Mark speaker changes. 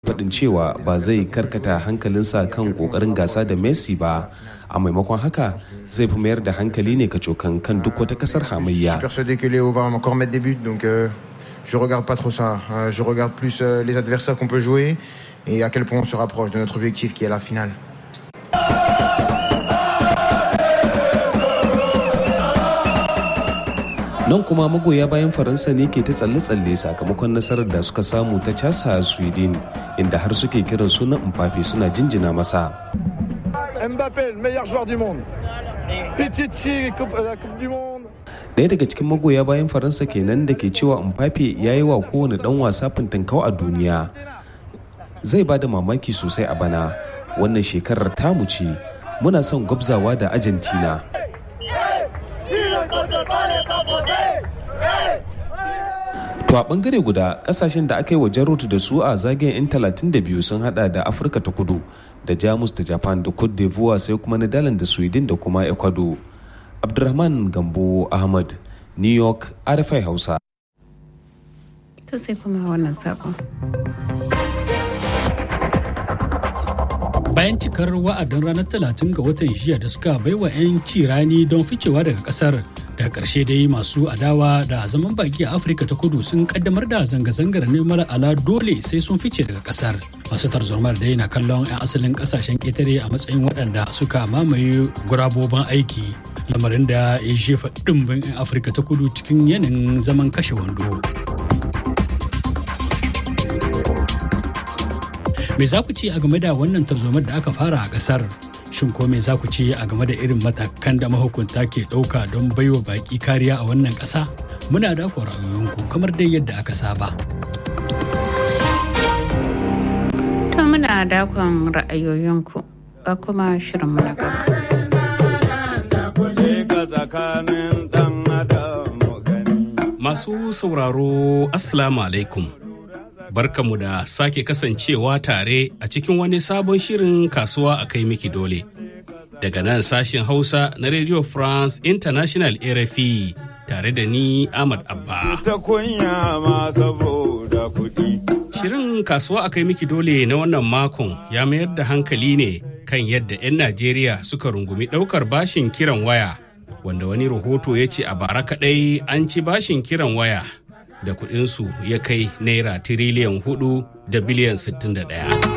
Speaker 1: faɗin cewa ba zai karkata hankalinsa kan ƙoƙarin gasa da messi ba a maimakon haka zai fi mayar da hankali ne kacokan kan duk wata ƙasar hamayya
Speaker 2: persuadé que Léo va encore mettre des buts, donc euh, je regarde pas trop ça. Euh, je regarde plus euh, les adversaires qu'on peut jouer et à quel point on se rapproche de notre objectif qui est la finale.
Speaker 1: nan kuma magoya bayan faransa ne ke ta tsalle-tsalle sakamakon nasarar da suka samu ta casa sweden inda har suke kiran sunan mbappe suna jinjina masa
Speaker 3: Mbappé, le meilleur joueur du monde. Pichichi, coupe- la Coupe du Monde.
Speaker 1: Ɗaya daga cikin magoya bayan faransa kenan da ke cewa mbappe ya yi wa kowane ɗan wasa fintinkau a duniya zai ba da mamaki sosai a bana wannan shekarar tamu ce muna son gwabzawa da argentina To a bangare guda kasashen da aka yi wa jarrota da su a zagayen 'yan 32 sun hada da Afirka ta kudu da Jamus da Japan da Cote d'Ivoire sai kuma Netherlands da Sweden da kuma Ecuador. Abdulrahman Gambo Ahmad, New York, RFI Hausa.
Speaker 4: To sai kuma wannan sakon.
Speaker 5: bayan cikar wa'adin ranar 30 ga watan jiya da suka baiwa 'yan rani don ficewa daga kasar daga ƙarshe dai masu adawa da zaman baki a afirka ta kudu sun kaddamar da zanga-zangar neman ala dole sai sun fice daga kasar masu tarzomar dai na kallon 'yan asalin kasashen ƙetare a matsayin waɗanda suka mamaye gurabobin aiki lamarin da ya jefa ɗimbin 'yan afirka ta kudu cikin yanayin zaman kashe wando me za ku ce a game da wannan tarzomar da aka fara a kasar shin ko me za ku ce a game da irin matakan da mahukunta ke ɗauka don baiwa baƙi kariya a wannan ƙasa muna da ra'ayoyinku kamar dai yadda aka saba
Speaker 4: To muna dakon ra'ayoyinku ga kuma shirin na gaba.
Speaker 6: Masu sauraro Assalamu alaikum. Barkamu da sake kasancewa tare a cikin wani sabon shirin kasuwa a kai miki dole. Daga nan sashen Hausa na Radio France International RFI tare da ni Ahmad Abba.
Speaker 7: ta kunya ma saboda kuɗi.
Speaker 6: Shirin kasuwa a kai miki dole na wannan makon ya mayar da hankali ne kan yadda 'yan Najeriya suka rungumi ɗaukar bashin kiran waya, wanda wani rahoto ya ce a bara kaɗai an ci bashin kiran waya da kuɗinsu ya kai naira tiriliyan hudu da biliyan 61.